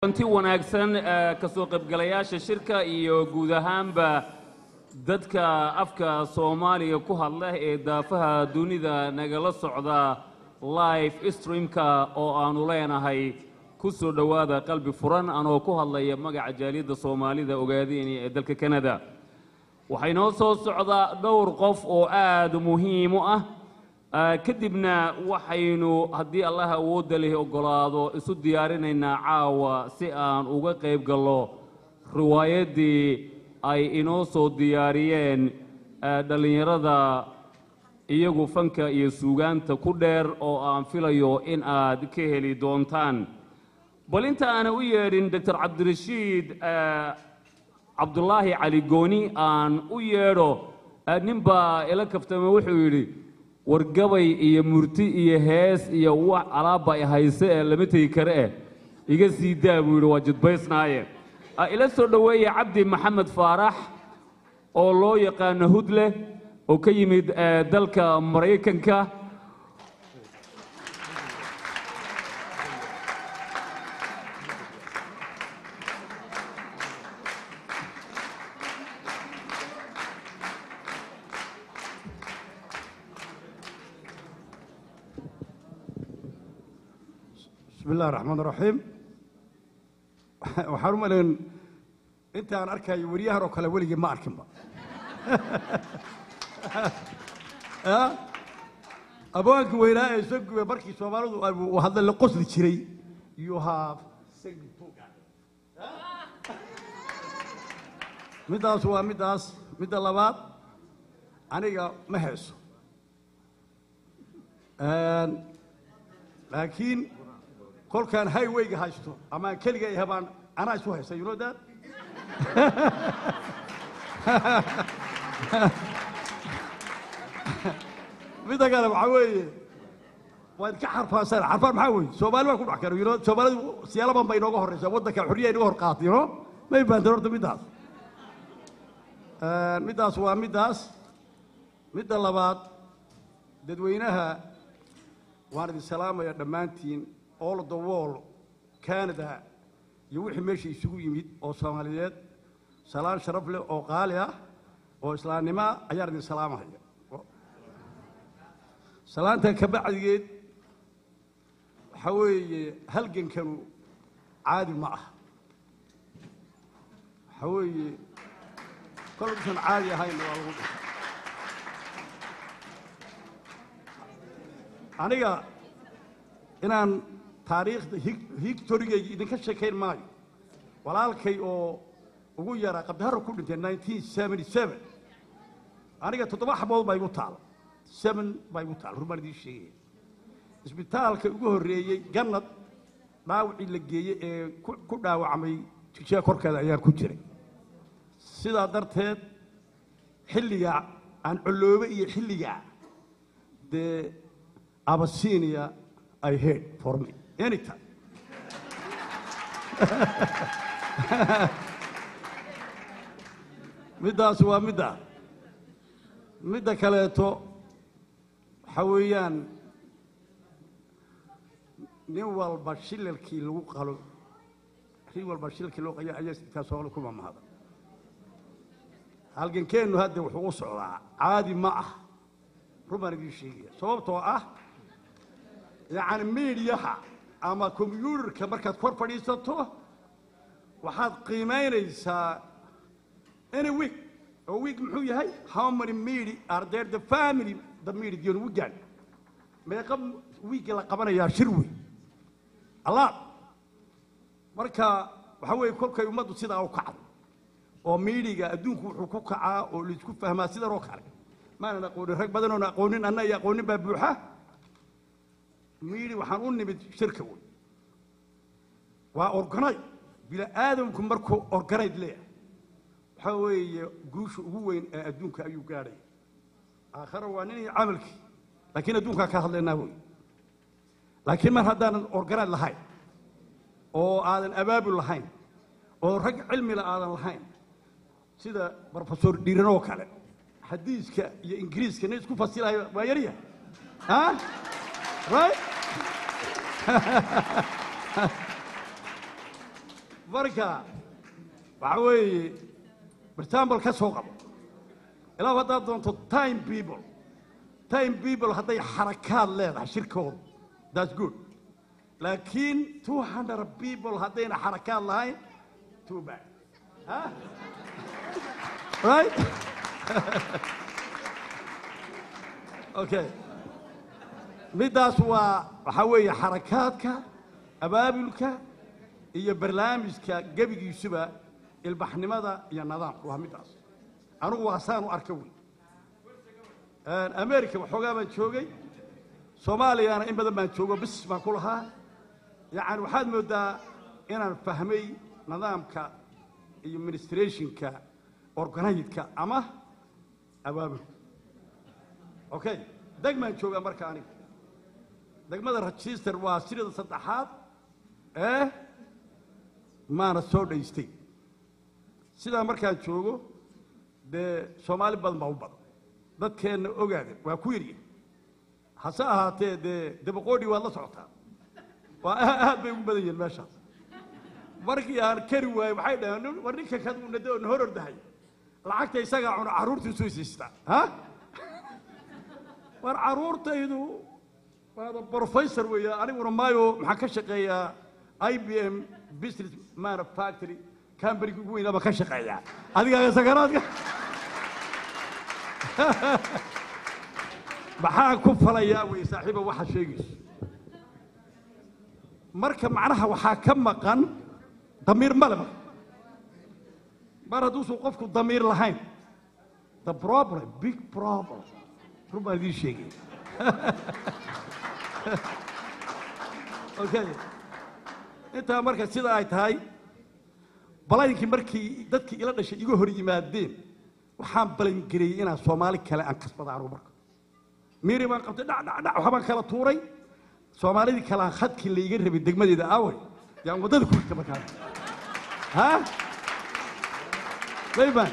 anti wanaagsan ka soo qaybgalayaasha shirka iyo guud ahaanba dadka afka soomaaliga ku hadla ee daafaha dunida nagala socda live streamka oo aanu leenahay ku soo dhowaada qalbi furan anoo ku hadlaya magaca jaaliyadda soomaalida ogaadeen ee dalka kanada waxay noo soo socdaa dhowr qof oo aad muhiim u ah kadibna waxaynu haddii allah awoodda leh oggolaado isu diyaarinaynaa caawa si aan uga qayb gallo riwaayaddii ay inoo soo diyaariyeen dhallinyarada iyagu fanka iyo suugaanta ku dheer oo aan filayo in aad ka heli doontaan bal inta aana u yeedhin doctor cabdirashiid cabdulaahi cali gooni aan u yeedho ninbaa ila kaftame wuxuu yidhi wargabay iyo murti iyo hees iyo wax alaabba i hayse ee lama tegi kare eh iga sii daa buu yidhi waa jidbaysnaaye ila soo dhoweeya cabdi maxamed faarax oo loo yaqaano hudle oo ka yimid dalka maraykanka bismi illahi raxmaan raxiim waxaan u malayn intaan arkayo weriyahan oo kale weligii ma arkinba abwaankii weynaa ee soo gubay markii soomaalidu uu hadla la qosli jiray you have middaas waa middaas midda labaad aniga ma heeso laakiin kolkaan highwayga haysto amaan keliga yahay baan anaa isu haysta you know that midda kale waxaa weeye waad ka xarfaansan xarfaan maxaa weeye soomaali baa ku dhex kara you know soomaalidu siyaalaban bay inooga horreysaa waddanka xorriya inaga hor qaatay you know may baantan horta middaas middaas waa middaas midda labaad dadweynaha waan idin salaamaya dhammaantiin all of the world canada iyo wixii meesha isugu yimid oo soomaaliyeed salaan sharaf leh oo qaali ah oo islaamnimo ah ayaan idin salaamahaya salaanta ka bacdigeed waxaa weeye halgankanu caadi ma ah waxaa weeye kolkuusan caadi ahayn waa lagu dhashay aniga inaan taariikhda higtorigayga idinka sheekayn maayo walaalkay oo ugu yaraa qabdiharo ku dhintay nineteen seventy seven aniga toddoba xabood baa igu taala seven baa igu taala run baan idiin sheegaya isbitaalka ugu horreeyey gannad dhaawacii la geeyey ee ku dhaawacmay jijaa korkeeda ayaan ku jiray sidaa darteed xilligaa aan coloobe iyo xilligaa dee abasinia i heard for me anytime middaas waa middaa midda kaleeto waxaa weeyaan nin walba shilalkii lagu qalo nin walba shilalkii loo qaya ayaa intaa soomaali ku mamahada halgankeennu hadda wuxuu u socdaa caadi ma ah run baan idiin sheegaya sababtoo ah yacni miidiyaha ama kombyuutarka markaad kor fadhiisato waxaad qiimaynaysaa any week oo week muxuu yahay how many media are there the family the media dion weekend meeqa week la qabanayaa shir wey allah marka waxaa weeye kolkay ummaddu sidaa u kacdo oo miidiga adduunku wuxuu ku kacaa oo laisku fahmaa sidan oo kale maanan aqoonin rag badan oon aqoonin anna iyo aqoonin baa buuxa miidi waxaan u nimid shirka wey waa organay bila aadamku markuu organayd leeyahay waxaa weeye guusha ugu weyn ee adduunka ayuu gaadhaya aakhare waa nin iyo camalkii laakiin adduunkaa ka hadlaynaa wey laakiin mar haddaanan organayd lahayn oo aadan abaabul lahayn oo rag cilmila aadan lahayn sida brofesor dhiiran oo kale xadiiska iyo ingiriiska nin isku fasilayo waa yaryahay ha right marka waxa weeye example ka soo qabo ilaa haddaad doonto time people time people hadday xarakaad leedahay shirkooda that's good laakiin two hundred people haddayna xarakaad lahayn too bad huh? right okay middaas waa waxaa weeye xarakaadka abaabulka iyo barnaamijka gebigiisuba ilbaxnimada iyo nidaamka waa middaas anigu waa saan u arka wey america waxoogaa baan joogay soomaaliyana in badan baan joogo bis baan ku lahaa yacani waxaad mooddaa inaan fahmay nidaamka iyo ministrationka organidka ama abaabulka okay degmaan joogaa marka aniga degmada register waa sirida saddexaad ee maana soo dhaystay sidaa markaan joogo dee soomaali badan baa u badan dadkeenna ogaada waa ku yarya hase ahaatee dee dabaqoodhi waad la socotaa waa aad bay ugu badan yihiin meeshaas markii aan kari waayo waxay dhaheen war ninka kadunade na hor ordahay lacagta isagaa cuno carruurtiisu isiistaa ha war carruurtaydu waada professor weeye aniguna maayo maxaan ka shaqeeyaa i b m business manufactory companyga ugu weynaaba ka shaqeeyaa adigaaga sakaraadka maxaan ku falayaa wey saaxiiba waxa sheegayso marka macnaha waxaa ka maqan damiir male marka mar hadduusan qofku damiir lahayn the problem big problem run baan idiin sheegay okay intaa marka sida ay tahay balaynkii markii dadkii ila dhashay iga hor yimaadeen waxaan balangareeyey inaan soomaali kale aan kasbada anugu marka miiri baan qabtay dhac dhac dhac waxbaan kala tuuray soomaalidii kale aan khadkii layga rabay degmadeeda aaway yaan waddada ku rigta markaa ha dayban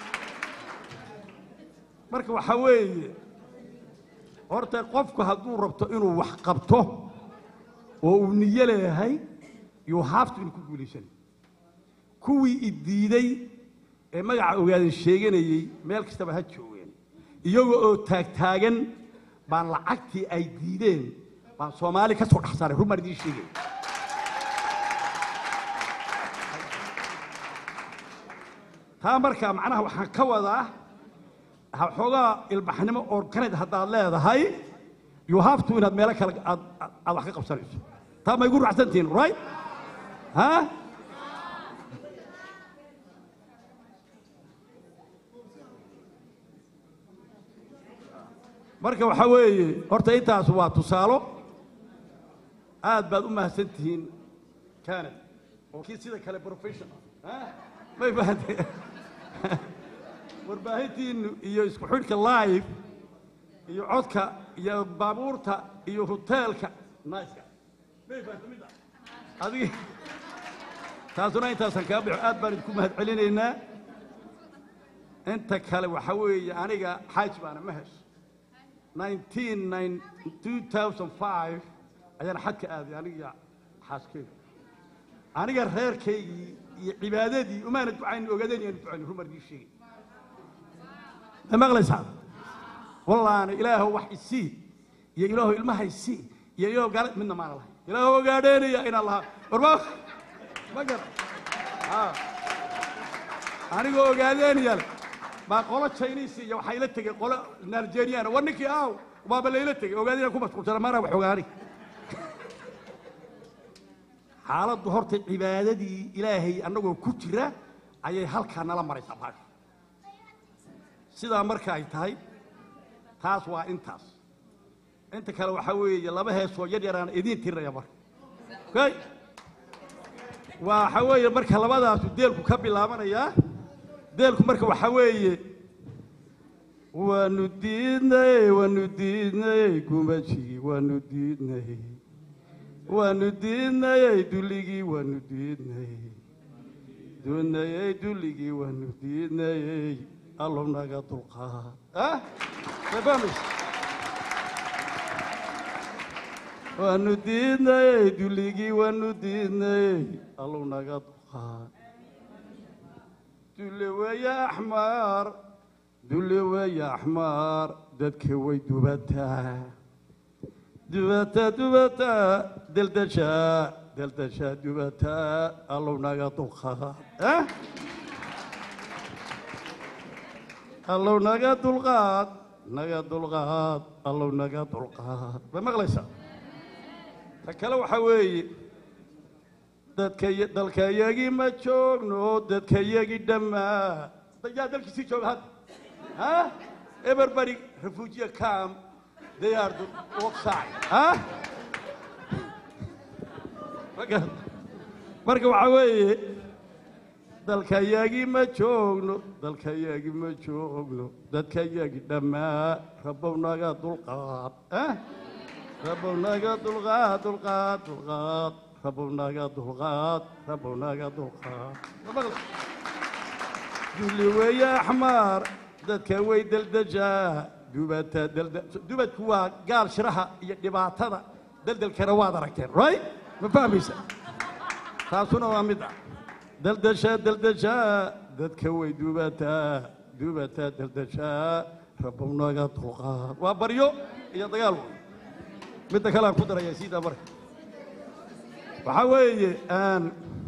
marka waxaa weeye horta qofku hadduu rabto inuu wax qabto oo uu niyo leeyahay yuu haaftu inuu ku guulaysanay kuwii idiiday ee magaca ogaadan sheeganayey meel kastaba ha joogeen iyaga oo taagtaagan baan lacagtii ay diideen baan soomaali ka soo dhex saaray run baan idiin sheegay taa markaa macnaha waxaan ka wadaa xoogaa ilbaxnimo organid haddaad leedahay you have to inaad meelo kale aad aad wax ka qabsanayso taa ma igu raacsantihiin right ha marka waxaa weeye horta intaas waa tusaalo aad baad u mahadsan tihiin canada oo kii sida kale professional may fahanteen warbaahintiinu iyo isku xidhka live iyo codka iyo baabuurta iyo hoteelka niceka may fahanteen midda adigi taasuna intaasaan kaa baxo aad baan idinku mahad celinaynaa inta kale waxaa weeye aniga xaaj baana ma hesho 2005 ayaan xadka aaday aniga xaaskeyga aniga reerkaygii iyo cibaadadii umaana ducayn ogaadeen yaanu ducayn rumar dii sheegay ma maqlaysaa wallaana ilaahow wax isii iyo ilaahow ilmaha isii iyo ilaahow gaalad midna maana lahay ilaahow ogaadheenaya inaan lahaa warma ma gara anigoo ogaadeenaya le baa qolo chinese iyo waxaa ila tegey qolo nigeriana war ninkii aaw baaba layla tegey ogaadina ku mashquulsana maana wax ogaani xaaladdu horta cibaadadii ilaahay annagoo ku jira ayay halkaa nala maraysaa baasha sidaa marka ay tahay taas waa intaas inta kale waxaa weeye laba heesoo yar yaraan idiin tirinaya marka okay waxaa weeye marka labadaasu deelku ka bilaabanayaa deelku marka waxaa weeye waanu diidnay waanu diidnay gumajigii waanu diidnay waanu diidnayey dulligii waanu diidnay doonayey dulligii waanu diidnayey allow naga dulqaad ah fahmays waanu diidnayey dulligii waanu diidnayey allow naga dulqaad dulqaad dulle weeye axmaar dulle weeye axmaar dadka way dubataa dubataa dubataa deldashaa deldashaa dubataa allow naga dulqaad eh allow naga dulqaad naga dulqaad allow naga dulqaad ma maqlaysaa ta kale waxaa weeye dadka dalkayagii ma joogno dadkayagii dhammaa yaa dalkiisii jooga hadda ha everybody refugee camp they are the outside ha marka marka waxaa weeye dalkayagii ma joogno dalkayagii ma joogno dadkayagii dhammaa rabbow naga dulqaad eh rabbow naga dulqaad dulqaad dulqaad rabbow naga dulqaad rabbow naga dulqaad dulli weeye axmaar dadka way deldejaa dubata delda dubadku waa gaal shiraha iyo dhibaatada deldelkana waad aragteen right ma fahmaysa taasuna waa mid ah deldeshaa deldeshaa dadka way dubataa dubataa deldeshaa rabbow naga dulqaad waa baryo iyo dagaal wey midda kale aan ku daraya siidaa marka waxaa weeye aan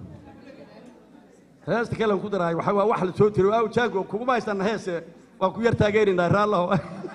heesta kale aan ku darahay waxaa waa wax la soo tiro aw jaago kuguma haystaan heese waan ku yar taageeraynaa raallaho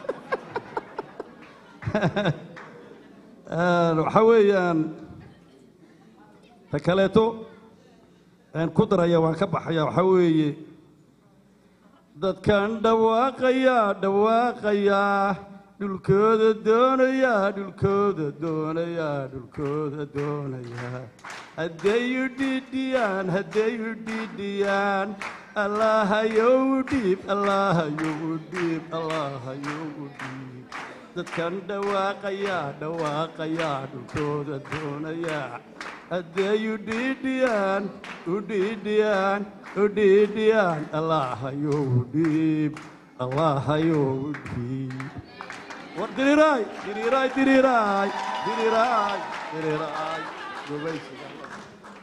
waxaa weeyaan ta kaleeto aan ku daraya waan ka baxaya waxaa weeye dadkan dhawaaqayaa dhawaaqayaa dhulkooda doonayaa dhulkooda doonayaa dhulkooda doonayaa hadday u dhidhiyaan hadday u dhidhiyaan allahayow dhiib allahayow dhiib allahayow dhiib dadkan dhawaaqayaa dhawaaqayaa dhulkooda doonayaa hadday u dhidhiyaan u dhidhiyaan u dhidhiyaan allahayow dhiib allahayow dhiib war diriiraay diriiraay diriiraay diriiraay diriiraay gubaysiga